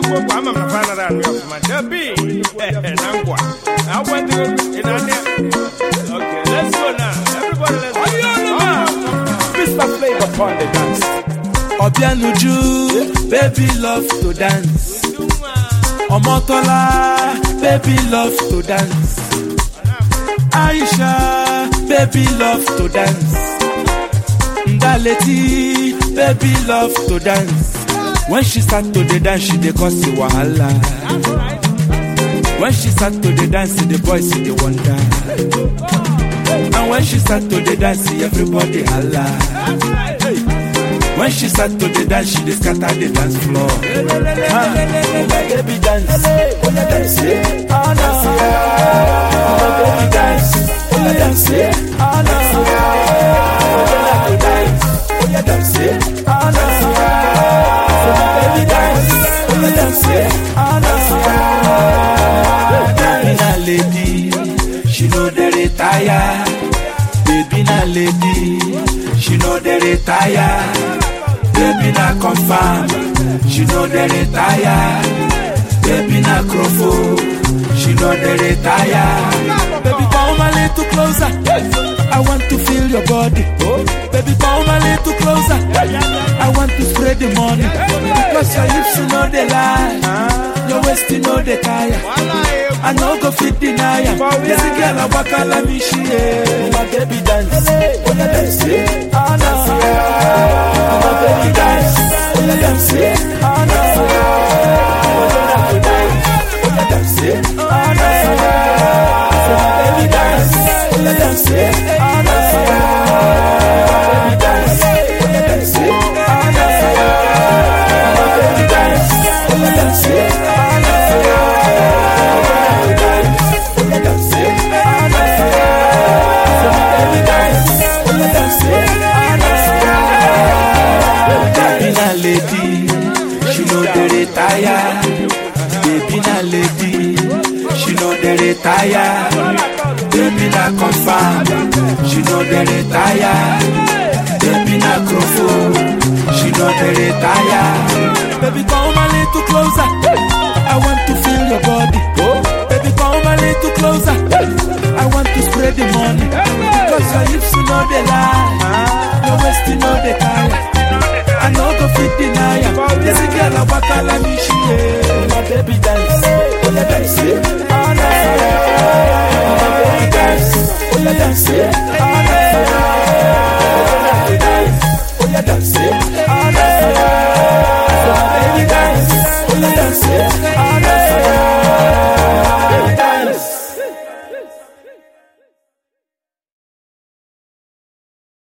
kwa ama mnafanya na ndio kwa dabi nangwa I want to in Okay, let's go now. Everybody let's go. Mr. Flavor upon the dance. Obianuju, baby love to dance. Omotola, baby love to dance. Aisha, baby love to dance. Ndaleti, baby love to dance. When she start to the dance, she dey cause the wahala. When she start to the dance, the boys see the wonder. And when she start to the dance, everybody holla. When she start to the dance, she dey scatter the dance floor. Ah, oh my baby dance, oh yeah dance, yeah. oh no. Oh my baby dance, oh yeah dance, yeah. oh no. Oh yeah dance, oh yeah dance, yeah. oh no. So my baby dance, oh yeah dance, yeah. oh no. Baby na lady, she know dey retire. Baby na lady, she know dey retire. Baby na confirm, she know dey retire. Baby na crofo, she know dey retire. Baby come a little closer, I want to feel your body. Baby come a little closer, I want to spread the money. Because your hips you know they lie, your waist you know they tire. I no go fit deny am. This girl a waka like me she eh. My baby dance, oh yeah dance, yeah. oh no. My baby dance, oh yeah dance, yeah. oh no. Oh yeah dance, yeah. oh no. So my baby dance, oh yeah dance, yeah. oh no. My baby dance, oh yeah dance, yeah. oh no. My baby dance, oh yeah dance, yeah. oh no. Baby na lady, she know the retire. Baby na lady, she know the retire. Baby na confirm, she know the retire. Baby na crofo, she know the retire. Baby come a little closer, I want to feel your body. Baby come a little closer, I want to spread the money. Because your hips you know they lie, your waist you know they tire. I no go fit deny am. This girl a waka like me she eh. My baby dance, oh yeah dance, yeah. oh no. My baby dance, oh yeah dance, yeah. oh no. Oh yeah dance, oh yeah dance,